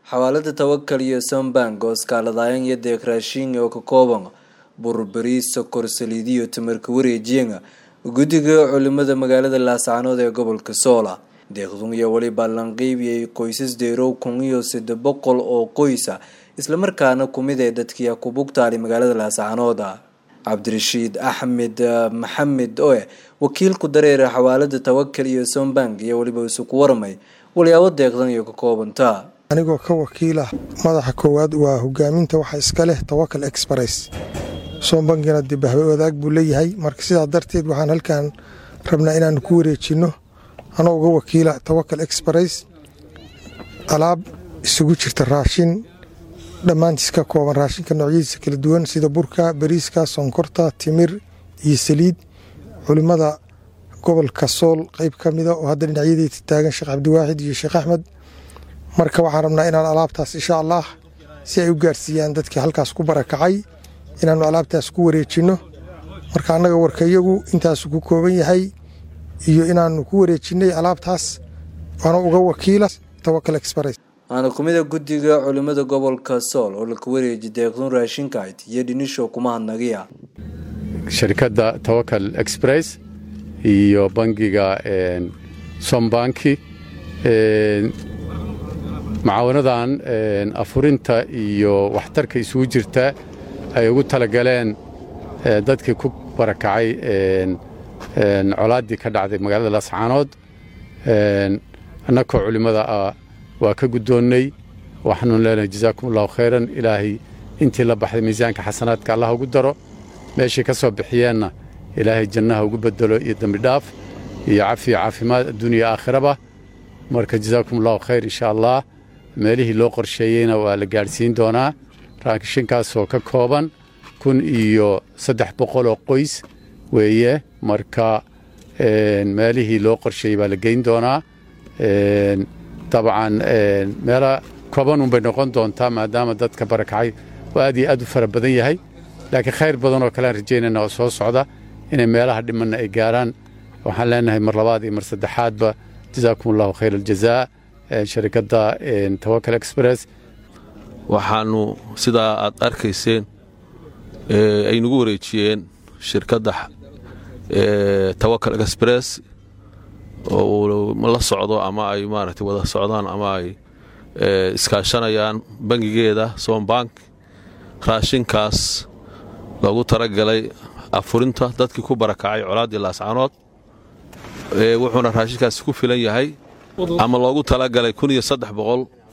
xawaalada tawakal iyo sombank oo iskaaladayan iyo deeq raashin oo ka kooban burbariis sokor saliid iyo tamarka wareejiyenga guddiga culimada magaalada laascaanood ee gobolka soola deeqdun iyo weli ballanqiibiyay qoysas deerow kun iyo saddex boqol oo qoysa islamarkaana kumid ee dadkii ku bugtaali magaalada laascaanooda cabdirashiid axmed maxamed oe wakiilku dareera xawaalada tawakal iyo sombank iyo weliba isuku warmay walyaabo deeqdan iyo ka koobanta anigoo ka wakiila madaxa koowaad waa hogaaminta waxa iska leh tawakal express soombankina dibahwe wadaag buu leeyahay marka sidaa darteed waxaan halkan rabnaa inaanu ku wareejinno anoo uga wakiila tawakal express alaab isugu jirta raashin dhammaantiis ka kooban raashinka noocyadiisa kala duwan sida burka bariiska sonkorta timir iyo saliid culimmada gobolka sool qeyb ka mida oo hadda dhinacyadeyda taagan sheekh cabdiwaaxid iyo sheekh axmed marka waxaan rabnaa inaan alaabtaas insha allah si ay u gaarsiiyaan dadkii halkaas ku barakacay inaannu alaabtaas ku wareejinno marka annaga warkayagu intaasu ku kooban yahay iyo inaannu ku wareejinnay alaabtaas waana uga wakiila tawakal express waana kumida guddiga culimada gobolka sool oo laka wareeji deeqdun raashinkayd iyo dhinisho kuma hadnagiya sharikadda tawakal express iyo bangiga sombanki mucaawanadan afurinta iyo waxtarka isugu jirta ay ugu talagaleen dadkii ku barakacay colaaddii ka dhacday magaalada laascaanood annakoo culimmada ah waa ka guddoonnay waxaanu leenahay jazaakum allahu khayran ilaahay intii la baxday miisaanka xasanaadka allah ugu daro meeshay ka soo bixiyeenna ilaahay jannaha ugu bedelo iyo dembi dhaaf iyo cafiyo caafimaad adduuniya aakhiraba marka jazaakum allahu khayr insha allah meelihii loo qorsheeyeyna waa la gaadhsiin doonaa raashinkaasoo ka kooban kun iyo saddex boqoloo qoys weeye marka meelihii loo qorsheeyey baa la geyn doonaa dabcan meela koobanun bay noqon doontaa maadaama dadka barakacay oo aad iyo aad u fara badan yahay laakiin khayr badan oo kalean rajaynayna oo soo socda inay meelaha dhimanna ay gaaraan waxaan leenahay mar labaad iyo mar saddexaadba jazaakum allahu khayr aljazaa sharikadda tawakal express waxaannu sidaa aad arkayseen ay nagu wareejiyeen shirkadda tawakal express oo la socdo ama ay maaragtay wada socdaan ama ay iskaashanayaan bangigeeda sombank raashinkaas loogu talagalay afurinta dadkii ku barakacay colaaddii laascaanood wuxuuna raashinkaasi ku filan yahay ama loogu talagalay kun iyo saddex boqol